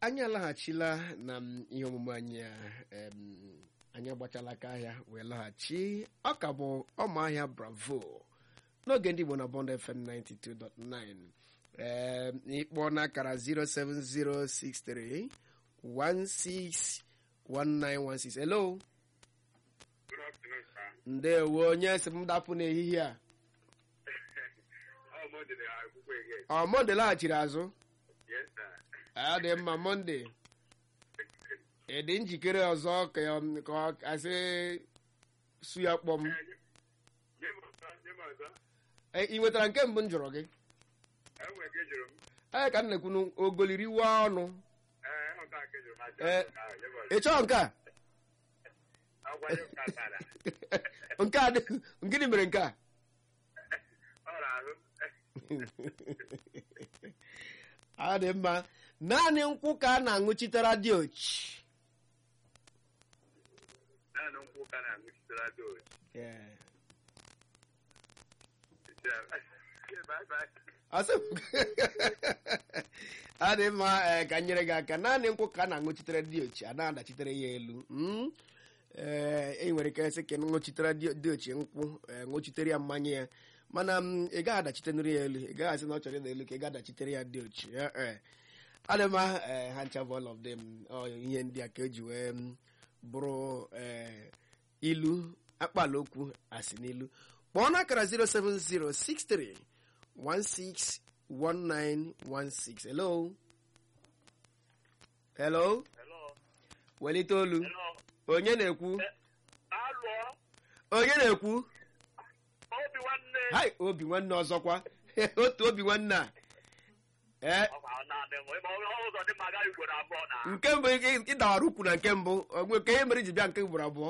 anyị alaghachila na m ihe omume anyị a em, anyị agbachala aka ahịa wee laghachi ọ ka bụ ọmahịa bravo n'oge ndị igbo na bond fm 92.9 em, ịkpọ n'akara 07063 161916 hello Good afternoon, sir. ndewo onye si m dapụ n'ehihie a Oh, Monday, I will wait again. ọ monde laghachiri azụ Yes, sir. ọ dị mma monde ị dị njikere ọzọ ka ọ- ka ọ asị su ya kpọm Nye m ọzọ, nye m ọzọ. E, ị nwetara nke mbụ m jụrụ gị Enwere ka ejuru m. ee ka m na-ekwunu ogoliriwe ọnụ Ee, ịhụta ka ejuru m aja. Ee. Ah, nye m ọzọ. ị chọọ nke a Agwa nye m ka tara. nke a dị gịnị mere nke a Ọ na-ahụ. ọ dị mma naanị nkwụ ka a na-aṅụchitere dị ochi Naanị nkwụ ka na-aṅụchitere doji. Ee. Bye bye. Asị m- ọ dị mma ee, ka m nyere gị aka naanị nkwụ ka a na-aṅụchitere dị ochi a na-adachitere ya elu Mm? ee e nwere ike sị ka ị ṅụchitere dị dị ochi nkwụ ee, ṅụchitere ya mmanya ya mana m, ị gaghị adachitenere ya elu ị gaghị asị na ọ chọrọ ịda elu ka ị ga-adachitere ya dị ochi Ee, ee. ọ dị mma ee, ha ncha bụ all of them ọ ihe ndị a ka eji wee m, bụrụ ee, ilu akpala okwu asị n'ilu kpọọ n'akara 07063 161916 hello hello Hello. welite olu Hello. onye na-ekwu Alụọ. onye na-ekwu Obi nwanne. hai obi nwanne ọzọkwa otu obi nwanne a ee Ọkwa ọ na-adị mma. Ịma ọ- ụzọ dị mma agaghị ugboro abụọ na. nke mbụ ị- ịdawara ukwu na nke mbụ onwe ka ihe mere ji bịa nke ugboro abụọ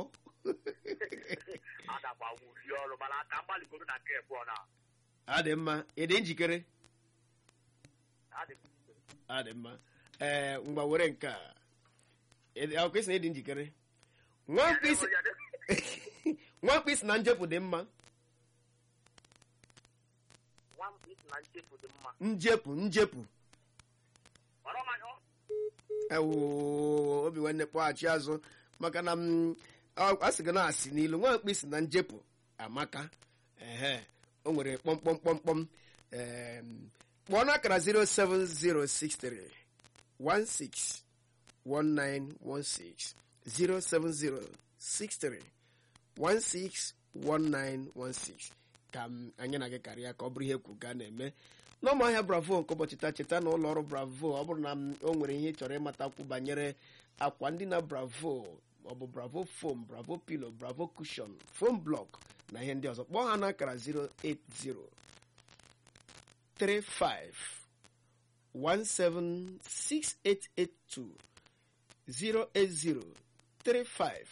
Adakwa wuli ọrụ mana aka mgbaligoro na nke abụọ na. ọ dị mma ị dị njikere Adị m. ọ dị mma ee ngwa were nke a Ị dị- akwụkwọ isi na ịdị njikere nwa mkpịsị nwa mkpịsị na njepụ dị mma Nwa m isi na nchefu dị mma. njepụ njepụ Ọrọ manya ọ. ewo obi nwanne kpọghachi azụ maka na m a a sị gị na asị n'ilu nwa mkpịsị na njepụ amaka ehe o nwere kpọmkpọmkpọmkpọm em, kpọọ n'akara 07063 16 1916 07063 161916 ka m anyị na gị karịa ka ọ bụrụ ihe kwu ga na-eme n'ọmahịa bravo nke ụbọchị taa cheta na ụlọ ọrụ bravo ọ bụrụ na m o nwere ihe ị chọrọ ịmatakwu banyere akwa ndị na bravo maọbụ bravo foam bravo pilo bravo cushion foam block na ihe ndị ọzọ kpọọ ha n'akara 080 35 176882 080 35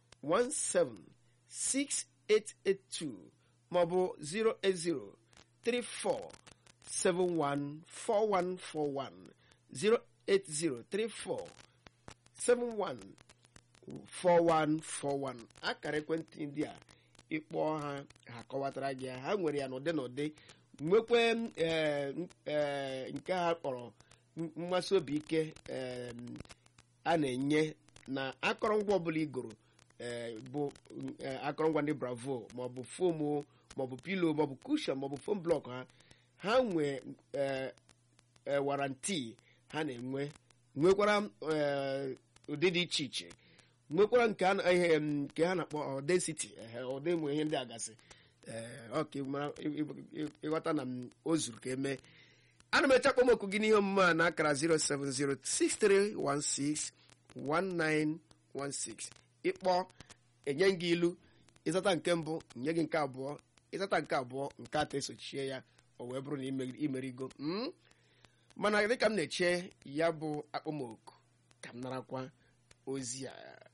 176882 maọbụ 080 34 714141 080 34 714141 akara ekwentị ndị a ịkpọ ha ha kọwatara gị ya. ha nwere ya n'ụdị n'ụdị nwekwe ee, ee, nke ha kpọrọ m- mmasị obi ike em, a na-enye na akọrọngwa ọbụla igoro ee, bụ ee, akọrọngwa ndị bravo maọbụ fomu maọbụ pilo maọbụ kushon maọbụ fom blọk ha ha nwe ee, ee, waranti ha na-enwe nwekwara ee, ụdị dị iche iche nwekwara nke a na- ihe m, nke ha na-akpọ ọ density ehe, ụdị ụmụ ihe ndị agasị ee, ọ ka ị mara ị- ị- ị- ịghọta na m o zuru ka eme ana m eche akpọmọkụ gị n'ihe omume a n'akara 07063161916 ịkpọ enye gị ilu ịzata nke mbụ nye gị nke abụọ ịzata nke abụọ nke atọ esochie ya o wee bụrụ na ime- imerigo Mm? mana dịka m na-eche ya bụ akpọmọkụ ka m narakwa ozi a